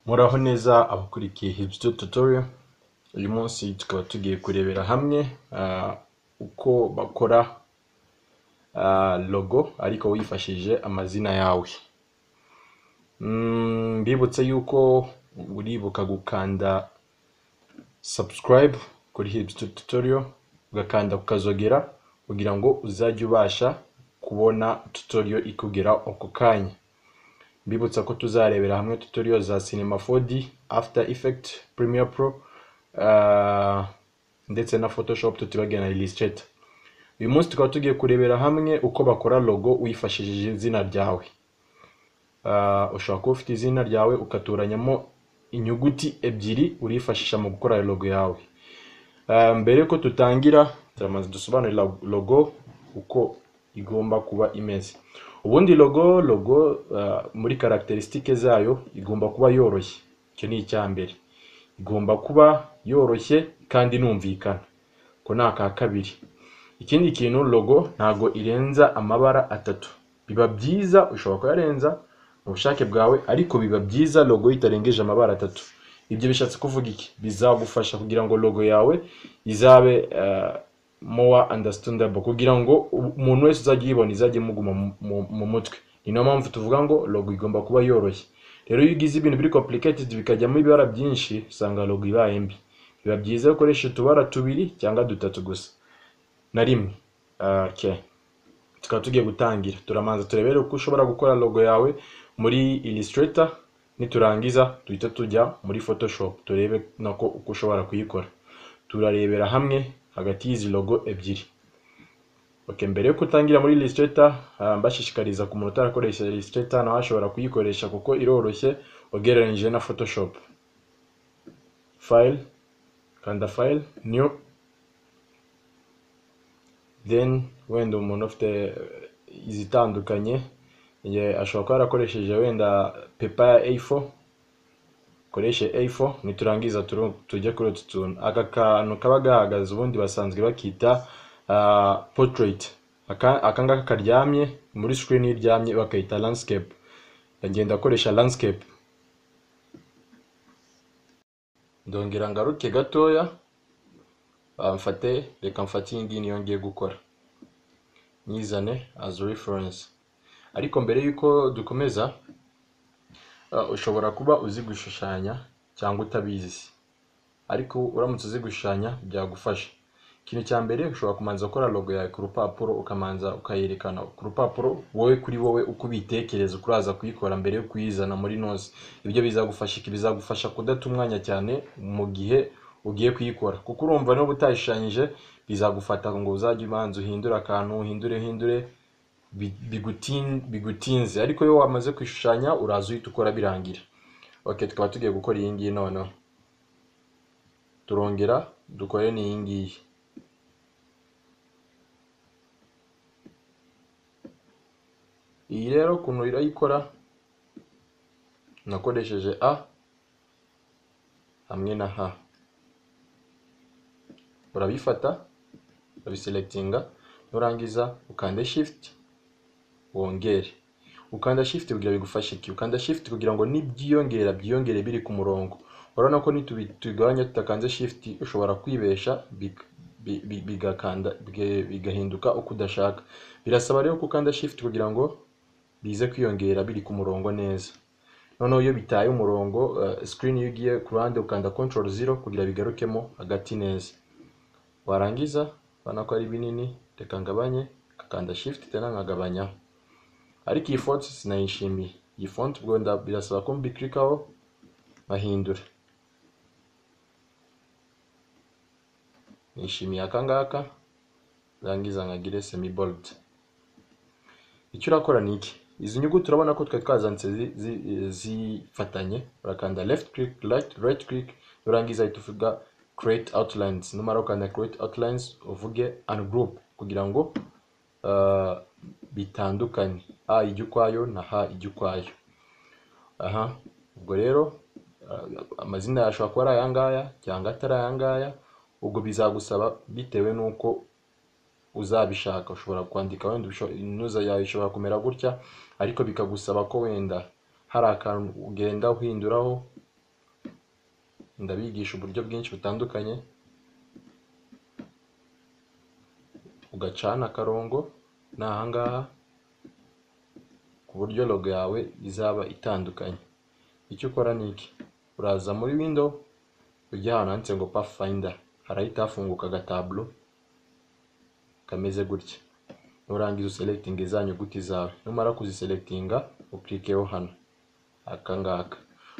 Muraho neza abakurikiye Hipster Tutorial, uyu munsi tukaba tugiye kurebera hamwe ah, uko bakora ah, logo ariko wifashishije amazina yawe. Mm, Mbibutse yuko uribuka gukanda subscribe kuri Hipster Tutorial, ugakanda ku kazogera kugira ngo uzajye ubasha kubona tutorial ikugera ako kanya. Mbibutsa ko tuzarebera hamwe tutorial za Cinema 4D, After Effect, Premiere Pro ah, ndetse na Photoshop tutibagiwe na Illustrator. Uyu munsi tukaba tugiye kurebera hamwe uko bakora logo wifashishije izina ryawe. Ah, ushobora kuba ufite izina ryawe ugatoranyamo inyuguti ebyiri urifashisha mu gukora iyo logo yawe. Ah, mbere yuko tutangira turamaze dusobanurira logo uko igomba kuba imeze ubundi logo logo ah, muri caracteristique zayo igomba kuba yoroshye icyo ni icya mbere igomba kuba yoroshye kandi inumvikana ko ni aka kabiri ikindi kintu logo ntago irenza amabara atatu biba byiza ushobora kuyarenza mu bushake bwawe ariko biba byiza logo itarengeje amabara atatu ibyo bishatse kuvuga iki bizagufasha kugira ngo logo yawe izabe ah, more understandable kugira ngo umuntu wese uzajya uyibona izajye imuguma mu- mu- mu mutwe ni nayo mpamvu tuvuga ngo logo igomba kuba yoroshye rero iyo ugize ibintu biri complicated bikajyamo ibibara byinshi usanga logo ibaye mbi biba byiza iyo ukoresha utubara tubiri cyangwa dutatu gusa na rimwe Ah, okay tukaba tugiye gutangira turamanza turebere uko ushobora gukora logo yawe muri Illustrator niturangiza duhita tujya muri Photoshop turebe nako uko ushobora kuyikora turarebera hamwe hagati y'izi logo ebyiri okay, mbere yo gutangira muri Illustrator ah, mbashishikariza ku muntu utarakoresha Illustrator nawe ashobora kuyikoresha kuko iroroshye ugereranyije na Photoshop file kanda file new then wenda umuntu ufite eh, izitandukanye ye- ashobora kuba yarakoresheje wenda pepa ya A4 ukoreshe A4 niturangiza turu- tujye kuri utu tuntu aka kantu kaba gahagaze ubundi basanzwe bakita ah, portrait aka aka ngaka karyamye muri screen iyo iryamye bakayita landscape ndagenda akoresha landscape ndongera ngaruke gatoya ah, mfate reka mfate iyi ngiyi niyo ngiye gukora nyizane as reference ariko mbere y'uko dukomeza ah, ushobora kuba uzi gushushanya cyangwa utabizi ariko uramutse uzi gushushanya byagufasha ikintu cya mbere ushobora kumanza gukora logo yawe ku rupapuro ukamanza ukayerekana ku rupapuro wowe kuri wowe uko ubitekereza uko uraza kuyikora mbere yo kuyizana muri noze ibyo bizagufasha iki bizagufasha kudata umwanya cyane mu gihe ugiye kuyikora kuko urumva niba utayishushanyije bizagufata ngo uzajye ubanza uhindure akantu uhindure uhindure bi- bigutin- bigutinze ariko iyo wamaze kwishushanya uraza uhita ukora birangira ok tukaba tugiye gukora iyi ngiyi noneho turongera dukore n'iyi ngiyi iyi rero ukuntu irayikora nakoresheje a hamwe na h urabifata urabiselectinga nurangiza ukande shift wongere ukanda shift kugira bigufashe iki ukanda shift kugira ngo nibyiyongera byiyongere biri ku murongo urabona ko nitubigabanya tutakanze shift ushobora kwibesha big- bi- bi- bigakanda bige- bigahinduka uko udashaka birasaba rero ko ukanda shift kugira ngo bize kwiyongera biri ku murongo neza noneho iyo bitaye umurongo eh, screen iyo ugiye ku ruhande ukanda control zero kugira bigarukemo hagati neza warangiza urabona ko ari binini reka ngabanye ukakanda shift tena nkagabanyaho ariko iyi font sinayishimiye iyi font ubwo nda- birasaba ko mbikirikaho nkahindura nishimiye aka ngaka rangiza nkagire semi bold icyo urakora ni iki izi nyuguti urabona ko twari twazanditse zi- zi- zifatanye urakanda left click right, right click urangiza ahita uvuga create outlines numara ukanda create outlines uvuge ungroup kugira ngo ah, bitandukanye a ijya ukwayo na h ijya ukwayo aha ubwo rero ah, amazina yawe ashobora kuba ari ayangaya cyangwa atari ayangaya ubwo bizagusaba bitewe n'uko uzabishaka ushobora kwandika wenda usho- inuza yawe ishobora kumera gutya ariko bikagusaba ko wenda hari akantu ugenda uhinduraho ndabigisha uburyo bwinshi butandukanye ugacana akarongo ni ahangaha ku buryo logo yawe izaba itandukanye icyo ukora ni iki uraza muri window ujya ahantu handitse ngo pathfinder harahita hafunguka agataburo kameze gutya nurangiza uselekitinga za nyuguti zawe numara kuziselekitinga ukirikeho hano aka ngaka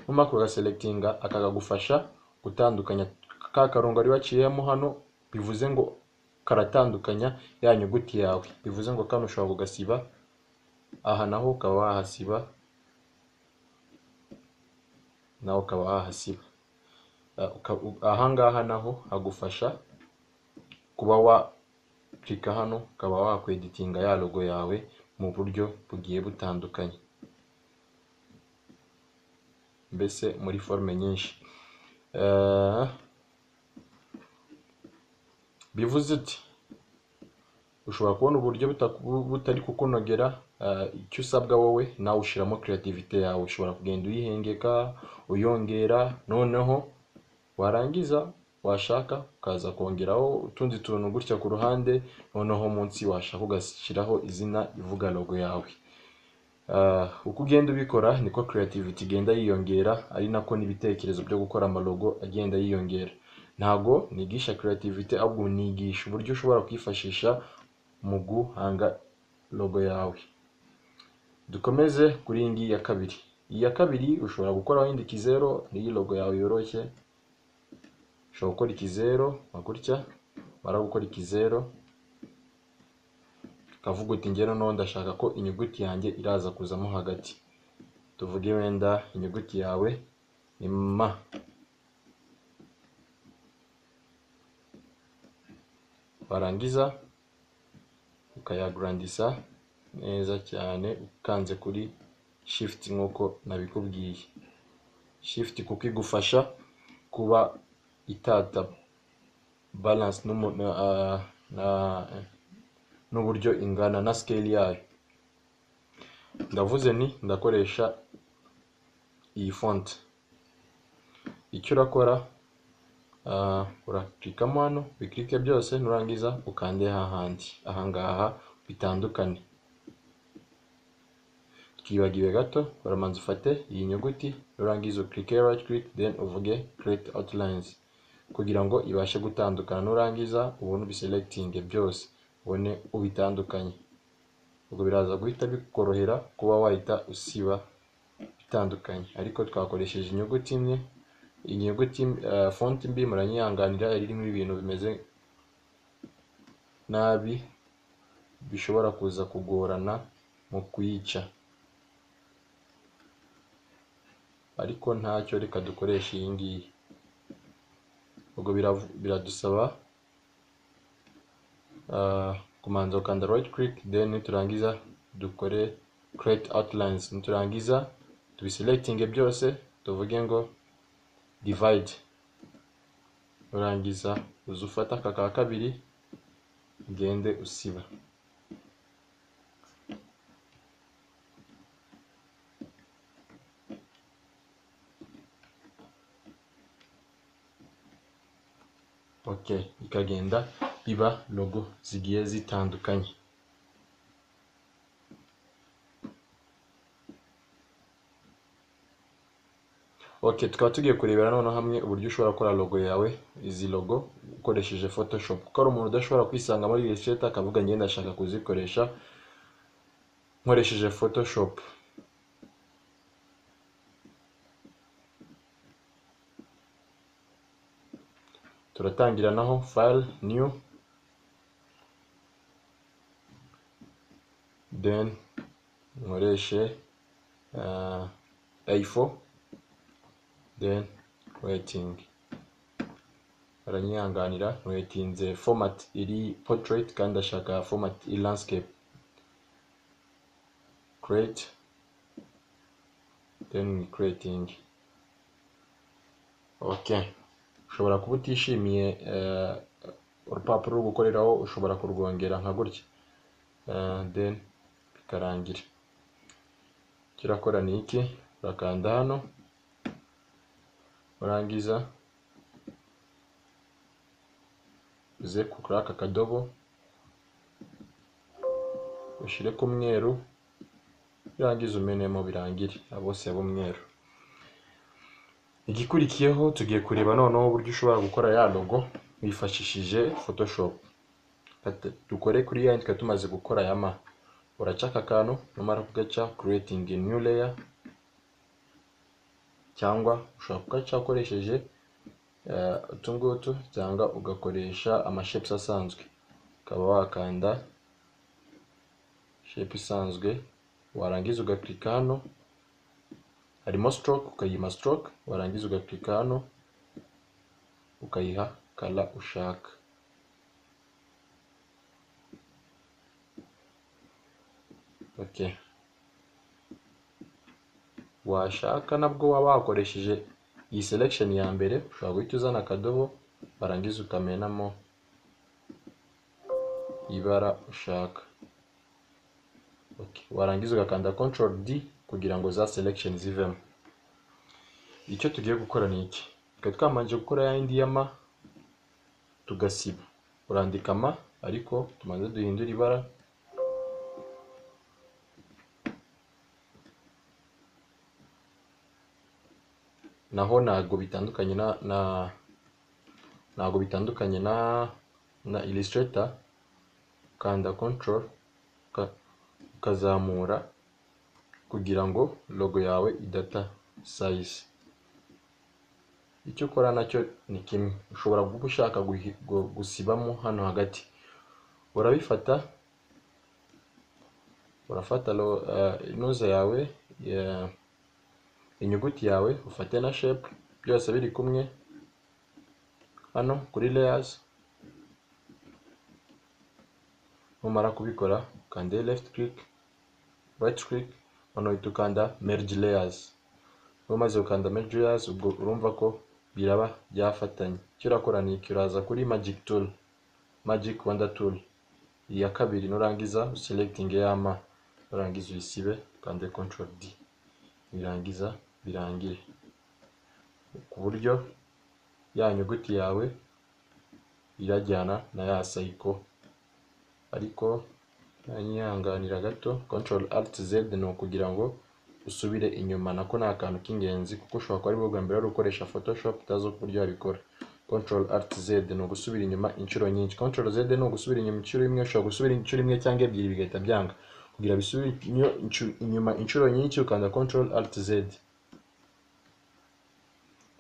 numara kugaselekitinga aka kagufasha gutandukanya ka karongo wari waciyemo hano bivuze ngo karatandukanya ya nyuguti yawe bivuze ngo kano ushobora kugasiba aha naho ukaba wahasiba nawe ukaba wahasiba Ah, uka- u- ahangaha naho hagufasha kuba wa kirika hano ukaba wakweditinga ya logo yawe mu buryo bugiye butandukanye mbese muri forume nyinshi Eh, bivuze uti ushobora kubona uburyo butaku- butari kukunogera eh, icyo usabwa wowe nawe ushyiramo creativity yawe ushobora kugenda uyihengeka uyongera noneho warangiza washaka ukaza kongeraho utundi tuntu gutya ku ruhande noneho munsi washaka ugashyiraho izina ivuga logo yawe Ah, uko ugenda ubikora niko creativity igenda yiyongera ari nako n'ibitekerezo byo gukora amalogo agenda yiyongera ntago nigisha creativity ahubwo nigisha uburyo ushobora kwifashisha mu guhanga logo yawe dukomeze kuri iyi ngiyi ya kabiri iyi ya kabiri ushobora gukora wenda ikizeru n'iyi logo yawe yoroshye ushobora gukora ikizeru nka gutya wamara gukora ikizeru ukavuga uti ngero no ndashaka ko inyuguti yanjye iraza kuzamo hagati tuvuge wenda inyuguti yawe ni m warangiza ukayagurandisa neza cyane ukanze kuri shift nk'uko nabikubwiye shift kuko igufasha kuba itata balance n'umu- na, ah, na- n'uburyo ingana na scale yayo ndavuze nti ndakoresha iyi font icyo urakora ah, uraklikamo hano biklike byose nurangiza ukande hahandi ahangaha bitandukane twibagiwe gato uramanza ufate iyi nyuguti nurangiza uklike right click then uvuge create outlines kugira ngo ibashe gutandukana nurangiza ubone ubiselekitinge byose ubone ubitandukanye ubwo biraza guhita bikorohera kuba wahita usiba bitandukanye ariko twakoresheje inyuguti imwe inyuguti uh, fonti mbi muranyihanganira yari irimo ibintu bimeze nabi bishobora kuza kugorana mu kuyica ariko ntacyo reka dukoreshe iyi ngiyi ubwo biravu- biradusaba ah, kumanza ukanda right click then niturangiza dukore create outlines niturangiza tubiselectinge byose tuvuge ngo divide nurangiza uza ufata aka ka kabiri ugende usiba okay ikagenda biba logo zigiye zitandukanye Okay, tukaba tugiye kurebera noneho hamwe uburyo ushobora gukora logo yawe, izi logo ukoresheje Photoshop. Kuko hari umuntu udashobora kwisanga muri Illustrator akavuga njye ndashaka kuzikoresha nkoresheje Photoshop. Turatangira naho file new then nkoreshe uh, A4 then waiting baranyihanganira ntiwetinze format iri portrait kandi ndashaka format iri landscape create then ni creating okay ushobora kuba utishimiye eh, urupapuro rwo gukoreraho ushobora kurwongera nka gutya Eh, then bikarangira icyo urakora ni iki urakanda hano warangiza uze kuri aka kadobo ushyire ku mweru birangiza umenemo birangire abo bose b'umweru igikurikiyeho tugiye kureba noneho uburyo ushobora gukora ya logo wifashishije photoshop Kata- dukore kuri ya yandika tumaze gukora ya ma uraca aka kantu numara kugaca creating a new layer cyangwa ushobora kugaca ukoresheje eh, utu ngutu cyangwa ugakoresha amashapes asanzwe ukaba wakanda shape isanzwe warangiza ugakirika hano harimo stroke ukayima stroke warangiza ugakirika hano ukayiha kala ushaka okay. washaka nabwo waba wakoresheje iyi selection ya mbere ushobora guhita uzana akadobo warangiza ukamenamo ibara ushaka okay. warangiza ugakanda control d kugira ngo za selection zivemo icyo tugiye gukora ni iki twari twamanje gukora ya yindi ya ma tugasiba urandika ma ariko tumanze duhindura ibara naho ntabwo bitandukanye na na ntabwo bitandukanye na na illustrator kanda control uka- ukazamura kugira ngo logo yawe idata size icyo ukora nacyo ni kimwe ushobora kuba ushaka guhi- gu- gusibamo hano hagati urabifata urafata lo- eh, inuza yawe ya- inyuguti yawe ufate na shape byose biri kumwe hano kuri layers numara kubikora ukande left click right click noneho uhita ukanda merge layers umaze gukanda merge layers ubwo urumva ko biraba byafatanye icyo urakora ni iki uraza kuri magic tool magic wonder tool iya kabiri nurangiza uselecting yama urangiza uyisibe ukande control d birangiza birangire ku buryo ya nyuguti yawe irajyana na ya sayiko ariko nyihanganira gato control alt z ni ukugira ngo usubire inyuma nako ni akantu k'ingenzi kuko ushobora kuba ari bwo bwa mbere wari ukoresha photoshop utazi uburyo wabikora control alt z ni ugusubira inyuma inshuro nyinshi control z ni ugusubira inyuma inshuro imwe ushobora gusubira inshuro imwe cyangwa ebyiri bigahita byanga kugira bisubire inyo- inchu- inyuma inshuro nyinshi ukanda control alt z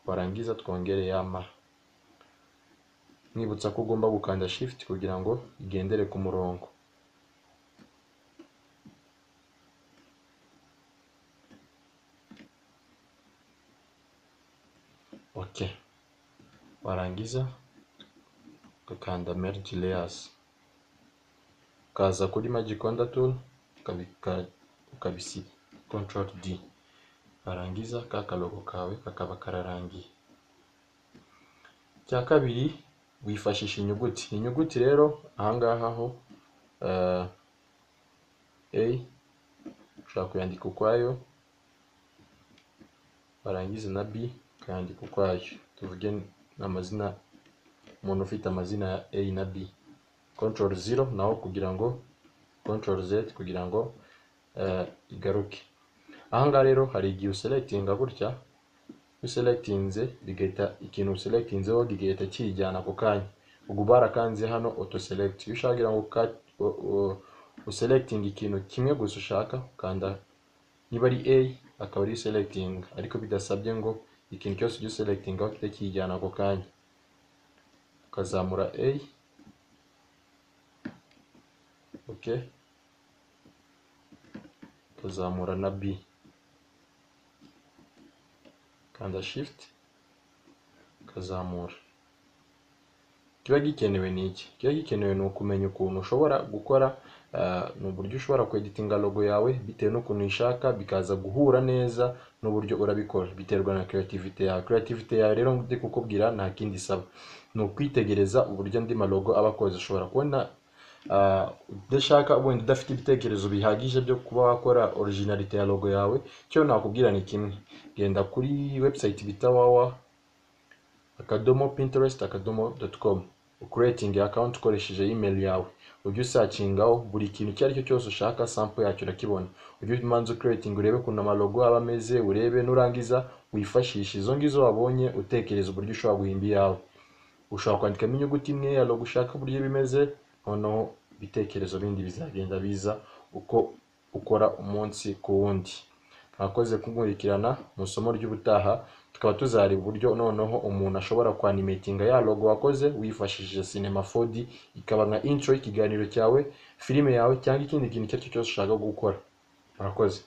warangiza twongere yama mwibutsa ko ugomba gukanda shift kugira ngo igendere ku murongo okay warangiza ugakanda merge layers ukaza kuri magic wonder tool ukabika- ukabisiba control d warangiza ka kalogo kawe kakaba kararangiye icya kabiri wifashisha inyuguti inyuguti rero ahangaha ho eh, a ushobora kuyandika ukwayo warangiza na b ukayandika ukwayo tuvuge n'amazina umuntu ufite amazina ya a na b control zero naho kugira ngo control z kugira ngo eh, igaruke ahangaha rero hari igihe uselekitinga gutya uselekitinze bigahita ikintu uselekitinzeho kigahita kijyana ako kanya ubwo barakanze hano auto select iyo ushaka kugira ngo ka- u- u- uselekitinge ikintu kimwe gusa ushaka ukanda niba ari a akaba ari selekitinga ariko bidasabye ngo ikintu cyose ujye uselekitingaho kihite kijyana ako kanya ukazamura a okay ukazamura na b kanda shift ukazamura kiba gikenewe ni iki kiba gikenewe ni ukumenya ukuntu ushobora gukora ah, ni uburyo ushobora kweditinga logo yawe bitewe n'ukuntu uyishaka bikaza guhura neza n'uburyo urabikora biterwa na creativity yawe creativity yawe rero ndi kukubwira nta kindi isaba ni ukwitegereza uburyo andi malogo aba akoze ushobora kubona ah, udashaka wenda udafite ibitekerezo bihagije byo kuba wakora originalite ya logo yawe icyo nakubwira ni kimwe genda kuri website bita wawa akadomo pinterest akadomo doti komu ukuretingi akawunti ukoresheje imeri yawe ujye usacingaho buri kintu icyo ari cyo cyose ushaka sample yacyo urakibona ujye umanza ukuretingi urebe ukuntu amalogo aba ameze urebe nurangiza wifashishe izo ngizo wabonye utekereza uburyo ushobora guhimba iyawe ushobora kwandikamo inyuguti imwe ya logo ushaka uburyo bimeze noneho ibitekerezo bindi bizagenda biza uko ukora umunsi ku wundi mwakoze kunkurikirana mu isomo ry'ubutaha tukaba tuzareba uburyo noneho umuntu ashobora kwanimetinga ya logo wakoze wifashishije cinema 4D ikaba nka intro y'ikiganiro cyawe filime yawe cyangwa ikindi kintu icyo ari cyo cyose ushaka gukora murakoze